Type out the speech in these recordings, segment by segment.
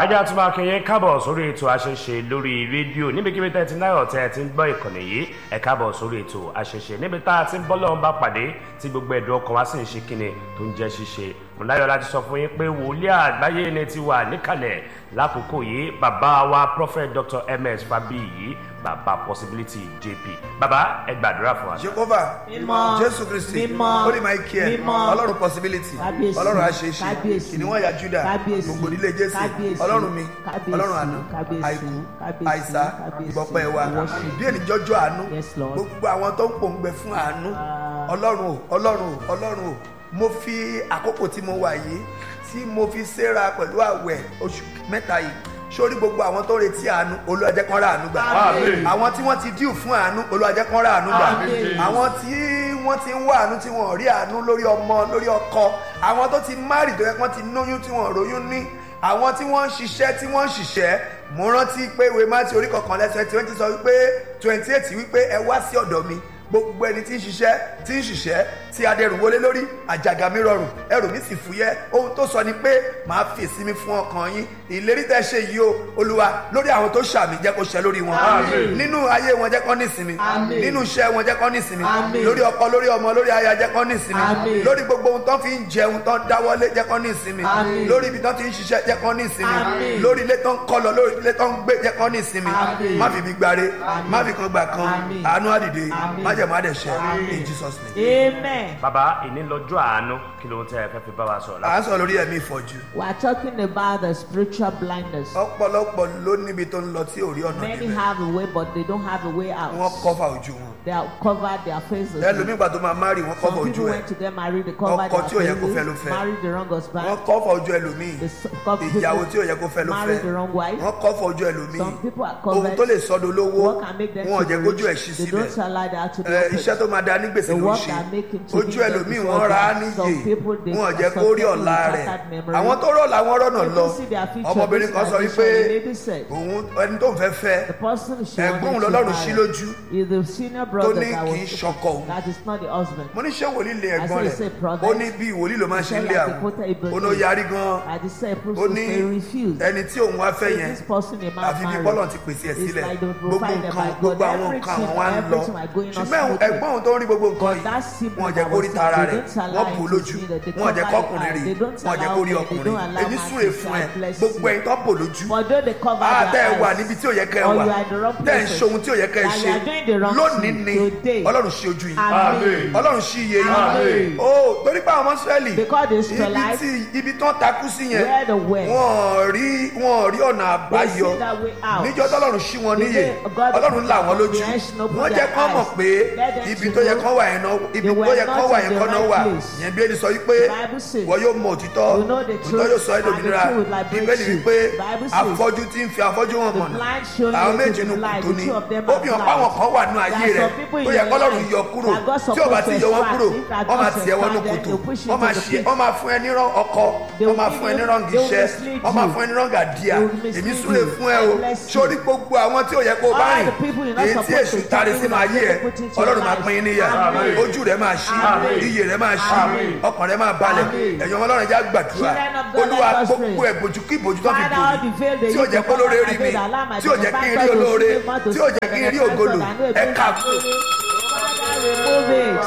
ajá tún máa kẹyẹ káàbọ̀ sórí ètò àṣẹṣe lórí rédíò níbikíbi tẹ́ ti náírà tẹ́ ti ń gbọ́ ìkànnì yìí ẹ káàbọ̀ sórí ètò àṣẹṣe níbi tá a ti ń bọ́ lọ́wọ́ bá pàdé tí gbogbo ẹ̀dùn ọkàn wa sì ń ṣe kíni tó ń jẹ́ ṣíṣe mọ̀láyọ̀ láti sọ fún yín pé wòlíì àgbáyé ni ti wà níkàlẹ̀ lákòókò yìí bàbá wa prophet dr ms fabiyi bàbá possibility jp bàbá ẹ gbàdúrà fún wa. jehova Mímọ́. jésù kristi Mímọ́. holy michael Mímọ́. ọlọ́run possibility Kábíyèsí. ọlọ́run àṣeṣe Kábíyèsí. kìnìún ẹ̀yà juda Kábíyèsí. gbogbo nílé jésù Kábíyèsí. ọlọ́run mi Kábíyèsí. ọlọ́run àná Kábíyèsí. àìkú Kábíyèsí. àìsá Kábíyèsí. ìgbọ̀pẹ́ wa Worship. bí ènìjọ́jọ́ àánú Yes, Lord. gbogbo àwọn tó ń pòǹgbẹ fún àánú ọlọ́run o ọlọ́run o ọlọ́run o mo fi àkókò tí mo wà yìí tí mo fi séra pẹ̀lú àwẹ̀ oṣù mẹ́ta yìí sórí gbogbo àwọn tó ń retí àánú Olúwa jẹ́ kán rà àánú gbà Àmín. àwọn tí wọ́n ti díù fún àánú Olúwa jẹ́ kán rà àánú gbà Àmín. àwọn tí wọ́n ti ń wá àánú tí wọ́n rí àánú lórí ọmọ lórí ọkọ àwọn tó ti márì tó yẹ kán ti lóyún tí wọ́n róyún ní àwọn tí wọ́n ń ṣiṣẹ́ tí wọ́n ń ṣiṣẹ́ mo rántí pé ìwé mátí orí kọ̀ọ̀kan lẹ́sẹ̀ tí wọ́n ti sọ wípé twenty eight wípé ẹ wá sí ọ̀dọ̀ mi gbogbo ẹni tí ń ṣiṣẹ́ tí ń ṣiṣẹ́ tí adẹrù wọlé lórí àjàgà mi rọrùn ẹrù mi sì fúyẹ́ ohun tó sọ ni pé màá fi ìsinmi fún ọkàn yín ìlérí tẹ́ ṣe yìí o olúwa lórí àwọn tó ṣàmì jẹ́ kó ṣẹ lórí wọn Àmín. nínú ayé wọn jẹ́ kó ní ìsinmi Àmín. nínú iṣẹ́ wọn jẹ́ kó ní ìsinmi Àmín. lórí ọkọ lórí ọmọ lórí aya jẹ́ kó ní ìsinmi Àmín. lórí gbogbo ohun tó fi ń jẹun tó ń dáwọ́lé jẹ́ kó ní ìsinmi Àmín. lórí ibi tó ti ń ṣiṣẹ́ jẹ́ kó ní ìsinmi Àmín. lórí ilé tó ń kọ́ lọ lórí ilé tó ń gbé jẹ́ kó ní ìsinmi Àmín. má fi bí gbáre Àmín. má fi kan gbà kan Àmín. àánú àdìde Àmín. má jẹ̀ má dẹ̀ ṣẹ́ Àmín. in Jesus name. Amen. bàbá ìní lọ́jọ́ àánú kí ló ń tẹ́ ẹ fẹ́ fi bá wa sọ̀rọ̀ à ń sọ lórí ẹ̀mí ìfọ̀jú We are talking about the spiritual blindness. ọ̀pọ̀lọpọ̀ ló níbi tó ń lọ tí ò rí ọ̀nà Many níbẹ̀ have a way, but they don't have a way wọ́n out. kọ́fà ojú wọn They have covered their faces. ẹlòmíì gbà tó máa márì wọ́n kọ́fà Some ojú people ẹ̀ went to get married, they covered Ọkọ tí ò yẹ their kó fẹ́ ló faces, fẹ́. married the wrong wọ́n husband. kọ́fà ojú ẹlòmíì They s- couple ìyàwó tí ò yẹ kó fẹ́ ló fẹ́ married the wrong wife. wọ́n kọ́fà ojú ẹlòmíì Some people are ohun covered. tó lè sọ́dọ̀ lówó What can make them wọn ò to jẹ́ be kójú ẹ̀ rich? ṣí They síbẹ̀ don't allow that to be Ẹ, open. iṣẹ́ tó máa da ní gbèsè The ló ń work ṣe that make him to ojú be ẹlòmíì there wọ́n before ra á God. níyè Some people, they- wọn ò jẹ́ some kó rí people ọ̀la with rẹ̀ shattered memory. àwọn tó rọ̀ làwọn rọ̀nà lọ People see their future. ọmọbìnrin This kan sọ tradition, wípé the lady said, òun ẹni tó ń fẹ́ fẹ́ The person she Ẹ̀gbọ́n wanted òun to lọ́lọ́run ṣí marry lójú is the senior tó brother ní that kì í was ṣọkọ òun that is not the husband. mo ní ṣé wòlíì lé ẹ̀gbọ́n I rẹ̀ said, "Say, brother." ó ní bí wòlíì ló máa ń ṣe He ń said, lé like àwọn a quote, Ibrahim. ó ní ó yarí gan I disciple ó ní they refused. ẹni tí òun wá fẹ́ Say, yẹn this person a man àfi bí married. bọ́lọ̀ ti pèsè ẹ̀ It's sílẹ̀ like they gbogbo provide them nǹkan by God. gbogbo àwọn nǹkan Everything- àwọn wá ń lọ everything are going on ṣùgbọ́n smoothly. ẹ̀gbọ́n òun tó ń rí gbogbo nǹkan But that yìí sibling wọn ò jẹ́ that kó was rí tara sick, rẹ̀ they don't allow wọ́n him bò to lójú see that they wọn ò jẹ́ cover kọ́kùnrin the rí eye. They don't wọn ò jẹ́ kó rí allow men, they ọkùnrin don't allow èmi man súre to fún say, ẹ "I bless gbogbo you." ẹ̀yin tó bò lójú For though they cover Ah, their tẹ́ ẹ wà eyes, níbi tí ò yẹ kẹ́ ẹ or wà you are in the wrong tẹ́ ẹ ń places, ṣe ohun tí ò yẹ kẹ́ ẹ that you ṣe are doing the wrong lónìí thing ni today. ọlọ́run ṣí ojú yìí Amen. ọlọ́run ṣí iye Amen. yìí ó torí pé àwọn ọmọ Ísírẹ́lì Because the ibi Israelites, tí ibi tán takú sí yẹn where the way, wọn rí wọn rí ọ̀nà they àbáyọ see that way out. níjọ́ tọ́lọ́run ṣí wọn The níyè day God ọlọ́run là wọ́n lójú the eyes open wọ́n their jẹ́ kán mọ̀ eyes. pé Let them ibi to tó yẹ know kán wà yẹn náà ibi they tó were yẹ kán not wà in yẹn the kán náà right wà place. yẹn bí ẹni sọ wípé The Bible says, wọ́n yóò mọ òtítọ́ you know the òtítọ́ yóò sọ ẹ́ truth, dòmìnira and the truth will liberate bíbélì you. wípé The Bible says, afọ́jú tí ń fi afọ́jú hàn The mọ̀nà blind showing àwọn you méjì to inú the light, kùtù the ni two of them ó are fi hàn blind. páwọn kan wà nínú ayé There are rẹ̀ some people in tó yẹ your kọ́lọ́run life yọ kúrò that God tí ò bá ti yọ wọ́n supposed to kúrò extract, if that wọ́n máa God tiẹ̀ wọ́n ní extract them, kòtò they'll push you wọ́n máa into the ṣe pit. wọ́n máa fún ẹ ní rán ọkọ They wọ́n will máa give fún ẹ ní you- rán they will gíṣẹ́ mislead wọ́n máa you. fún ẹ ní rán gàdíà They will mislead èmi súre you. fún ẹ I o bless you. sórí gbogbo àwọn tí ò yẹ kó o bá All rìn the people you're not èyí tí supposed èṣù to tari carry sínú that ayé ẹ people put into your ọlọ́run máa life. pín in níyà Amen. ojú rẹ máa ṣí Amen. iyè rẹ máa ṣí Amen. ọkàn rẹ máa balẹ̀ Amen. ẹ̀yin ọmọ ọlọ́run já gbàdúrà Children of God, olúwa let us gbogbo pray. ẹ̀bùjú kí ìbòjú tó fi Father, bò all the veil they tí ò use jẹ́ to kó cover lóore my rí mi veil, allow my tí ò jẹ́ kí n rí benefactor to olóore see me, not to tí ò see jẹ́ kí n my rí ògolo benefactor, I know ẹ it ká brings kú. Father, remove it.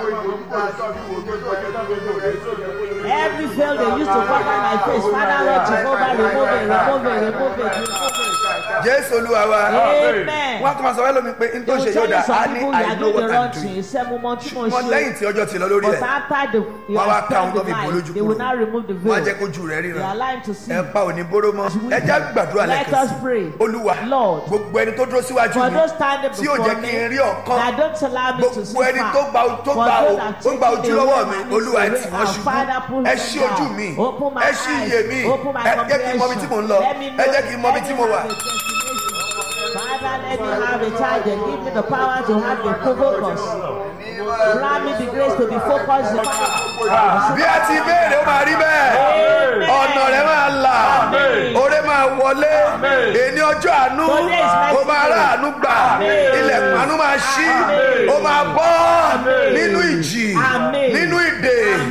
Every veil they use to cover my face, Father, Lord Jehovah, remove it, remove it, remove it, remove it. jésù olúwa wa Amen. wọ́n á tún máa sọ fẹ́ lómi pé n tó They ṣe will yóò tell dá you some a ní people you i are know doing the what wrong i'm doing thing. Seven months, two ṣùgbọ́n months, lẹ́yìn tí ọjọ́ ti lọ lórí But ẹ̀ after the you Wọ́n wá have ká ohun spent tó the fi bò night, lójú they will kúrò. now remove the wọ́n á veil. jẹ́ kójú rẹ̀ They ríran allow him to see. ẹ pa òní bóró mọ́ ẹ jẹ́ gbàdúrà Let lẹ́kẹ̀ẹ́ us pray. olúwa Lord, gbogbo ẹni tó dúró síwájú For mi those standing tí yóò before jẹ́ me, kí n rí ọ̀kan that don't allow me to see gbogbo ẹni far. tó gba tó For gba those o that tó gba take ojú the lọ́wọ́ way mi my olúwa ẹ needs tì away, wọ́n our ṣubú Father, pull ẹ them ṣí down. ojú mi Open my ẹ ṣí iye eyes. mi Open my ẹ jẹ́ kí n mọ ibi tí mò ń lọ Let me ẹ know- jẹ́ kí n mọ ibi let tí me mo wà. have a destination. Father, let me have a target. Give me the power to have a focus. Grant me the grace to be focused. bí a ti béèrè ó máa rí bẹ́ẹ̀ ọ̀nà rẹ̀ máa là oore máa wọlé èní ọjọ́ àánú Today is my ó máa rà àánú gbà ilẹ̀kùn àánú máa ṣí ó máa bọ́ nínú ìjì Amen. nínú ìdè Amen. nínú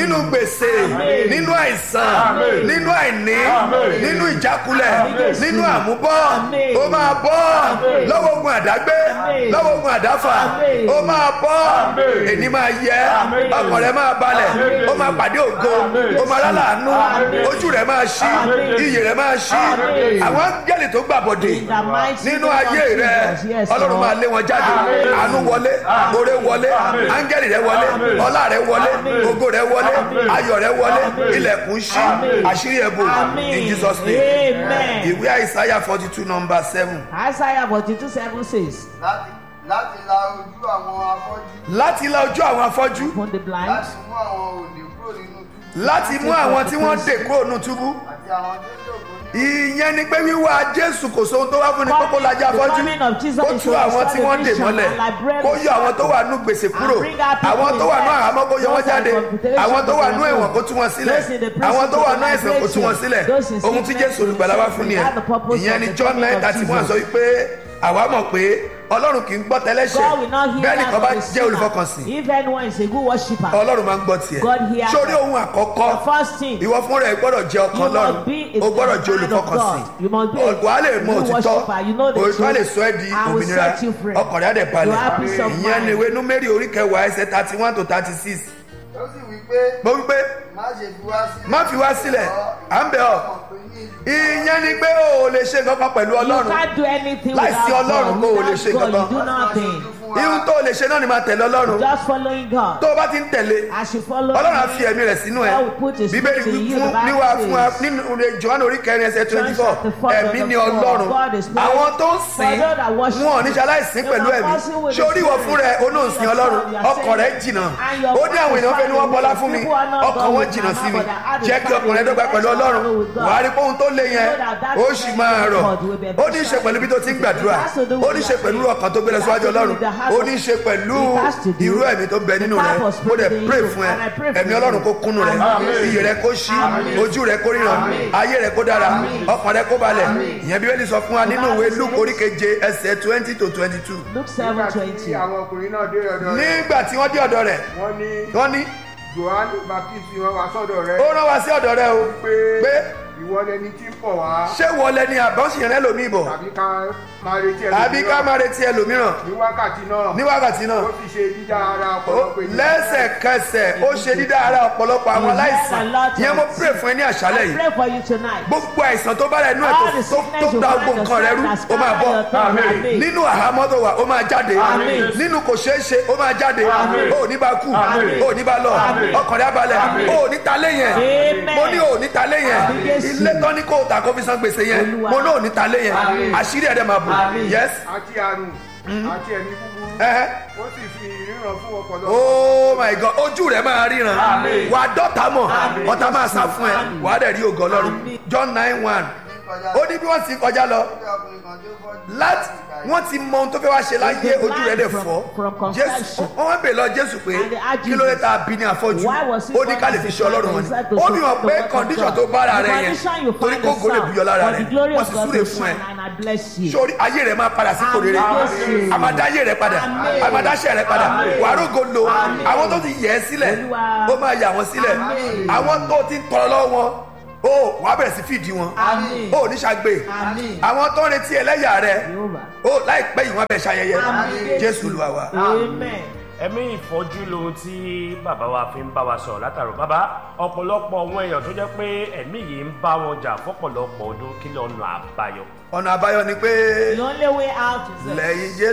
nínú gbèsè nínú àìsàn Àmín. nínú àìní Àmín. nínú ìjákulẹ̀ Àmín. nínú àmúbọ́ Àmín. ó máa bọ́ Àmín. lọ́wọ́ ogun àdágbé Àmín. lọ́wọ́ ogun àdáfà Àmín. ó máa bọ́ Àmín. èní máa yẹ Àmín. ọkàn rẹ máa balẹ̀ Àmín. ó máa pàdé ògo Àmín. ó máa lálàánú Àmín. ojú rẹ máa ṣí Àmín. iyì rẹ máa ṣí Àmín. àwọn áńgẹ́lì tó gbàbọ̀dè In the mighty nínú name of ayé rẹ Jesus. Yes, ọlọ́run Lord. máa lé wọn jáde Àmín. àánú wọlé oore wọlé Àmín. áńgẹ́lì rẹ wọlé Àmín. ọlá rẹ wọlé Àmín. ògo rẹ wọlé Àmín. ayọ̀ rẹ wọlé Àmín. ilẹ̀kùn ṣí Àmín. àṣírí ẹ̀bùn Amen. in Jesus name Amen. ìwé àìsáyà forty two number seven Isaiah 42 7 says, láti láti la ojú àwọn afọ́jú láti la ojú àwọn afọ́jú Upon the blind, láti mú àwọn òǹdè kúrò nínú túbú láti mú àwọn tí wọ́n dè kúrò nù túbú àti àwọn tó jókòó ní ìyẹn ni pé wíwá jésù kò sóhun tó wá fún ni kókó lajà The afọ́jú coming of Jesus kó is tú to àwọn restore tí the wọ́n dè vision mọ́lẹ̀ and liberate kó the yọ àwọn tó wà captive. nù gbèsè kúrò And bring our people àwọn tó wà nù in àhámọ́ kó yọ wọ́n those jáde are computation àwọn tó wà nù of the ẹ̀wọ̀n kó tú wọn sílẹ̀ Those in the prison àwọn tó wà to nù àìsàn kó tú wọn liberate sílẹ̀ those in ohun tí sickness jésù olùgbàlà wá fún nìyẹn That's the purpose ìyẹn of ni the john coming nine of thirty one Jesus. sọ wípé àwa mọ̀ pé ọlọ́run kì í gbọ́ tẹ́lẹ́ṣẹ̀ God will not hear bẹ́ẹ̀ that nìkan bá of the jẹ́ sinner. olùfọkànsìn If anyone is a good worshipper, ọlọ́run máa ń gbọ́ tiẹ̀ God hears sórí that. ohun àkọ́kọ́ the first thing, ìwọ fúnra ẹ gbọ́dọ̀ jẹ́ ọkàn You ọlọ́run must be a o gbọ́dọ̀ jẹ́ man of olùfọkànsìn God. You must be a wà á lè mọ true òtítọ́ worshipper. You know the òtítọ́ á lè truth. sọ ẹ́ di I will òmìnira set you free. ọkàn rẹ̀ á dẹ̀ You balẹ̀ have peace of ìyẹn ni mind. ìwé númérì orí kẹwàá ẹsẹ̀ thirty one to thirty six ó sì wí pé mo wí pé má ṣe fi wá sílẹ̀ má fi wá sílẹ̀ à ń bẹ̀ ọ́ mọ̀ pé ní ìlú ìyẹn ni pé o ò lè ṣe kankan pẹ̀lú you ọlọ́run can't do anything Láìsí without Ọlọ́run, God. o ò lè ṣe Without God, kankan. you do nothing. ihun tó o lè ṣe náà ni máa tẹ̀lé ọlọ́run Just following God. tó o bá ti ń tẹ̀lé As you follow ọlọ́run á Him, fi ẹ̀mí rẹ̀ sínú ẹ̀ God will put His bíbélì spirit in you. fún The Bible níwá fún wa says, nínú johannu orí kẹrin ẹsẹ̀ twenty four chapter four, ẹ̀mí ni verse four, ọlọ́run God is spirit. àwọn tó ń sìn For those that worship wọn ò ní ṣaláìsìn They pẹ̀lú are ẹ̀mí passing with ṣé orí the ìwọ spirit. fún rẹ olóòsìn Yourself, ọlọ́run you are ọkàn rẹ saying, jìnnà and your ó ní àwọn èèyàn fẹ́ ni wọ́n bọ́lá fún mi people are not ọkàn God wọn with jìnnà my sí mi mouth, but their heart is jẹ́ kí far ọkàn rẹ away. dọ́gba pẹ̀lú Let's ọlọ́run follow with God. wàá rí pé ohun tó le yẹn know that that ó is sì very máa rọ̀ God will be ó ní í ṣe pẹ̀lú bí tó ti ń gbàdúrà It has to do ó with ní í ṣe your pẹ̀lú faith. ọkàn tó gbé lọ It has síwájú to do ọlọ́run with the heart ó of- ní í ṣe pẹ̀lú It has to do irú ẹ̀mí tó bẹ nínú the rẹ type of ó dẹ̀ spirit pray in you. fún ẹ And I pray for ẹ̀mí you. ọlọ́run kó kúnnú rẹ Amen. iyì rẹ kó ṣí ojú rẹ kó ríran ayé rẹ kó dára ọkàn rẹ kó balẹ̀ ìyẹn bíbélì sọ fún wa nínú ìwé luke orí keje ẹsẹ̀ twenty to twenty two Luke nígbà tí 7:20. àwọn ọkùnrin náà dé ọ̀dọ̀ rẹ̀ nígbà tí wọ́n dé ọ̀dọ̀ rẹ̀ wọ́n ní wọ́n ní johannu baptist wọn wá sọ́dọ̀ rẹ̀ ó rán wa sí ọ̀dọ̀ rẹ o pé pé ìwọ lẹni tí ń pọ̀ wá ṣé wọlé ni àbọ̀sìn rẹ lòmíì bọ̀ tàbí ká máa retí àbí ká ẹlòmíràn máa retí ẹlòmíràn ní wákàtí náà ní wákàtí náà ó fi ṣe dídá ara ó- ọ̀pọ̀lọpọ̀ ènìyàn lẹ́sẹ̀kẹsẹ̀ ó ṣe dídá ara ọ̀pọ̀lọpọ̀ àwọn aláìsàn yẹn mo pray fún ẹ ní àṣálẹ̀ I yìí pray for you tonight. gbogbo àìsàn tó bá rẹ̀ nú ẹ̀ All tó- the tó sickness tó you da find gbogbo nǹkan rẹ rú yourself ó máa bọ́ that's scattered your tongue. Amen. nínú àhámọ́ tó wà ó máa jáde Àmín. nínú kò ṣeé ṣe ó máa jáde Àmín. ó ní bá kú Àmín. ó ní bá lọ Àmín. ọkàn rẹ á balẹ̀ Àmín. ó ní ta lé yẹn Amen. mo ní ò ní ta lé yẹn Àmín Jésù. ilé tán ní kó o ta kó fi san gbèsè yẹn Olúwa. mo ní ò ní ta lé yẹn Àmín. àṣírí ẹ̀dẹ̀ máa bù Àmín. yes àti àrùn àti ẹ̀mí búburú ẹ̀hẹ́. ó sì fi ìríran fún ọ̀pọ̀lọpọ̀ oh my god ojú rẹ máa ríran Àmín. wà á dọ́ta mọ̀ Àmín. ọ̀tá máa sá fún ẹ wà á dẹ̀ rí ògo ọlọ́run Àmín. john nine one kọjá ó ní bí wọ́n sì kọjá lọ bí ọkùnrin kan tó fọ́jú láti wọ́n ti mọ ohun tó fẹ́ wá ṣe láyé They ojú rẹ̀ dẹ̀ blind fọ́ from- from jésù conception. wọ́n wá bèèrè lọ jésù pé And they asked kí ló dé Jesus, tá a bí ní afọ́jú Why was he ó ní ká lè born fi as ṣe a ọlọ́run child? wọn He ni said to ó show fi hàn the pé work of condition God. tó bára The rẹ yẹn condition you torí find kó gòlè yourself, buyọ lára for rẹ the glory wọ́n of sì God súre to fún ẹ shine, and I bless you. sórí ayé rẹ máa padà sí kò rere Àmín. àmàdáyé rẹ padà Àmín. àmàdáṣẹ rẹ padà Àmín. wàá rògo lo Àmín. àwọn tó ti yẹ ẹ sílẹ̀ Olúwa. ó máa yà wọ́n sílẹ̀ Àmín. àwọn tó ti ń tọrọ lọ́wọ́ wọn ó wàá bẹ̀rẹ̀ sí fìdí wọn Àmín. ó ní ṣàgbé Àmín. àwọn tó ń retí ẹlẹ́yà rẹ Jehovah. ó láìpẹ́ yìí wọ́n bẹ̀ ṣayẹyẹ Àmín. jésù olúwa wa. Amen. ẹ̀mí ìfọ́jú lohun tí bàbá wa fi ń bá wa sọ̀rọ̀ látàrọ̀ bàbá ọ̀pọ̀lọpọ̀ àwọn èèyàn tó jẹ́ pé ẹ̀mí yìí ń bá wọn jà fọ́pọ̀lọpọ̀ ọdún kí lọ́nà àbáyọ. ọ̀nà àbáyọ ni pé The only way out is that lẹ́yìn jésù.